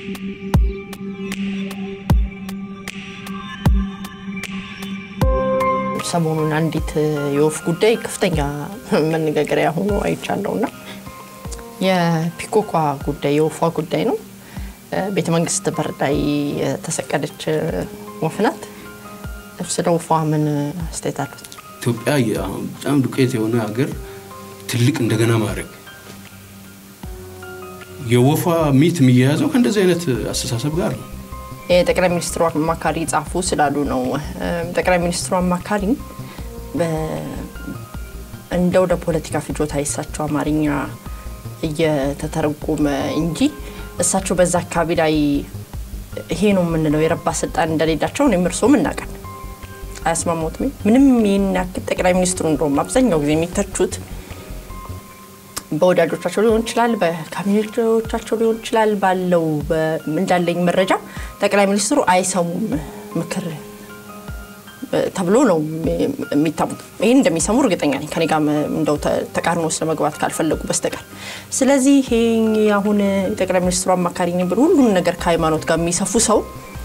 ሰሞኑን አንዲት የወፍ ጉዳይ ከፍተኛ መነጋገሪያ ሆኖ አይቻለሁ እና የፒኮኳ ጉዳይ የወፏ ጉዳይ ነው። ቤተ መንግስት በር ላይ የተሰቀለች ወፍ ናት። ስለ ወፏ ምን አስተያየት አሉት? ኢትዮጵያ በጣም ዱቄት የሆነ ሀገር ትልቅ እንደገና ማድረግ የወፏ ሚት የሚያያዘው ከእንደዚህ አይነት አስተሳሰብ ጋር ነው። የጠቅላይ ሚኒስትሩ አማካሪ ጻፉ ስላሉ ነው። ጠቅላይ ሚኒስትሩ አማካሪ እንደው ለፖለቲካ ፍጆታ የሳቸው አማርኛ እየተተረጎመ እንጂ እሳቸው በዛ አካባቢ ላይ ይሄ ነው የምንለው የረባ ስልጣን እንደሌላቸው እኔም እርስዎም እናውቃለን። አያስማማዎትም? ምንም ይህን ያክል ጠቅላይ ሚኒስትሩ እንደውም አብዛኛው ጊዜ የሚተቹት በወዳጆቻቸው ሊሆን ይችላል፣ በካቢኔቶቻቸው ሊሆን ይችላል። ባለው እንዳለኝ መረጃ ጠቅላይ ሚኒስትሩ አይሰሙም ምክር ተብሎ ነው የሚታሙት። ይህን እንደሚሰሙ እርግጠኛ ነኝ ከኔ ጋር እንደው ተቃርኖ ውስጥ ለመግባት ካልፈለጉ በስተቀር። ስለዚህ ይሄ አሁን ጠቅላይ ሚኒስትሩ አማካሪ ነኝ ብሎ ሁሉን ነገር ከሃይማኖት ጋር የሚሰፉ ሰው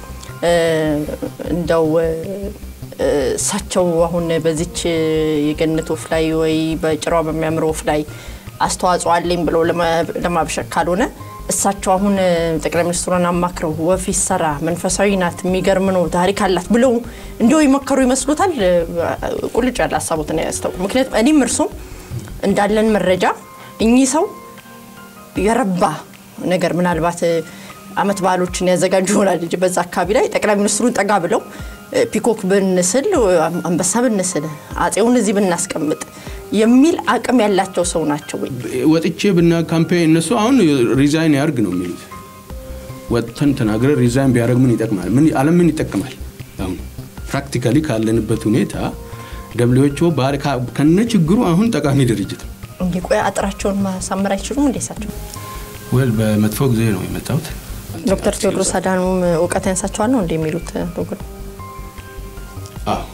እንደው እሳቸው አሁን በዚች የገነት ወፍ ላይ ወይ በጭሯ በሚያምር ወፍ ላይ አስተዋጽኦ አለኝ ብለው ለማብሸቅ ካልሆነ እሳቸው አሁን ጠቅላይ ሚኒስትሩን አማክረው ወፍ ይሰራ መንፈሳዊ ናት የሚገርም ነው ታሪክ አላት ብለው እንዲሁ ይመከሩ ይመስሉታል? ቁልጭ ያለ ሀሳቦትን ያስታውቁ። ምክንያቱም እኔም እርሱም እንዳለን መረጃ እኚህ ሰው የረባ ነገር ምናልባት አመት በዓሎችን ያዘጋጁ ይሆናል እንጂ በዛ አካባቢ ላይ ጠቅላይ ሚኒስትሩን ጠጋ ብለው ፒኮክ ብንስል፣ አንበሳ ብንስል፣ አፄውን እዚህ ብናስቀምጥ የሚል አቅም ያላቸው ሰው ናቸው ወይ? ወጥቼ ብና ካምፔን እነሱ አሁን ሪዛይን ያርግ ነው የሚሉት። ወጥተን ተናግረ ሪዛይን ቢያደርግ ምን ይጠቅማል? ምን ዓለም ምን ይጠቅማል? አሁን ፕራክቲካሊ ካለንበት ሁኔታ ደብሊዎቹ ከነ ችግሩ አሁን ጠቃሚ ድርጅት ነው። እንዲህ ቆይ አጥራቸውን ማሳመር አይችሉም እንዴ እሳቸው? ወል በመጥፎ ጊዜ ነው የመጣሁት። ዶክተር ቴዎድሮስ አዳኖም እውቀት ያንሳቸዋል ነው እንደ የሚሉት ዶክተር አዎ